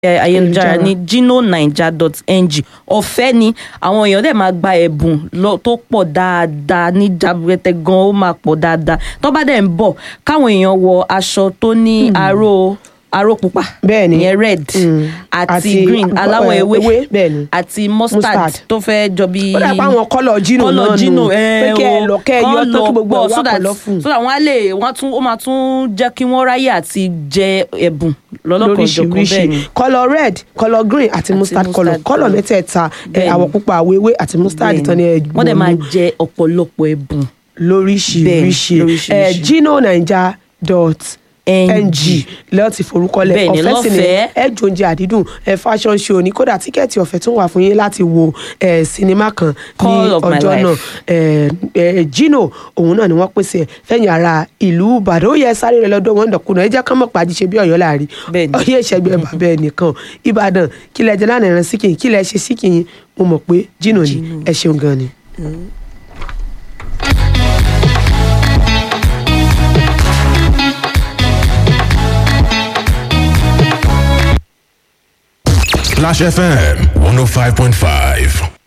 eh, ayélujára ní ginonaija.ng ọ̀fẹ́ ni àwọn èèyàn dẹ̀ máa gba ẹ̀bùn lọ- tó pọ̀ dáadáa ní jaburẹtẹ gan ó máa pọ̀ dáadáa tó bá dẹ̀ ń bọ̀ káwọn èèyàn wọ aṣọ tó ní aró aró pupa Bẹ́ẹ̀ni. ìyẹn red Mm. àti, Àti, green uh, aláwọ̀ eh, ewé ewé, bẹ́ẹ̀ni. àti mustard, Mustard. tó fẹ́ jọ bí ó dà pé àwọn kọ́lọ̀ jínù náà kọ́lọ̀ jínù nù pé kẹ́ ẹ lọ kẹ́ ẹ yọ tó kí gbogbo ẹ̀ wá so that kọ́lọ̀ fún so that wọ́n á lè wọ́n á tún ó máa tún jẹ́ kí wọ́n ráyè àti jẹ ẹ̀bùn lọ́lọ́kan jọ̀kan bẹ́ẹ̀ lóríṣiríṣi ni. kọ́lọ̀ red kọ́lọ̀ green àti mustard mustard kọ́lọ̀ kọ́lọ̀ colour. mẹ́tẹ̀ẹ̀ta ẹ, Bẹ́ẹ̀ni. àwọ̀ pupa àwọ̀ ewé àti mustard Bẹ́ẹ̀ni. tán ni ẹ wọ́n dẹ̀ máa gbòòlù jẹ ọ̀pọ̀lọpọ̀ ẹ̀bùn lóríṣiríṣi Bẹ́ẹ̀ni, lóríṣiríṣi. ẹ ginonaija dot NG. ng lẹ́yìn tí forúkọlẹ̀ Bẹ́ẹ̀ni, ọ̀fẹ́ sì ni lọ́fẹ̀ẹ́. ẹ jọ oúnjẹ àdídùn ẹ fashion show ní kódà tíkẹ́ẹ̀tì ọ̀fẹ́ tún wà fún yín láti wo ẹ sinimá kan ní Call of my ọjọ́ life. náà ẹ ẹ Gino òun náà ni wọ́n pèsè ẹ̀ fẹ̀yìn ara ìlú Ìbàdàn ó yẹ sáré rẹ lọ́dọ̀ wọn dọ̀kúnà ẹ jẹ́ ká mọ̀ pàdé ṣe bí Ọ̀yọ́ láàrin Bẹ́ẹ̀ni. ọyẹ ìṣẹ́gbẹ́ bàbá ẹ nìkan Ìbàdàn kí lẹ jẹ lánàá ẹran síkìn kí lẹ ṣe síkìn mo mọ̀ pé Gino ni ẹ ṣeun gan ni. Splash FM 105.5.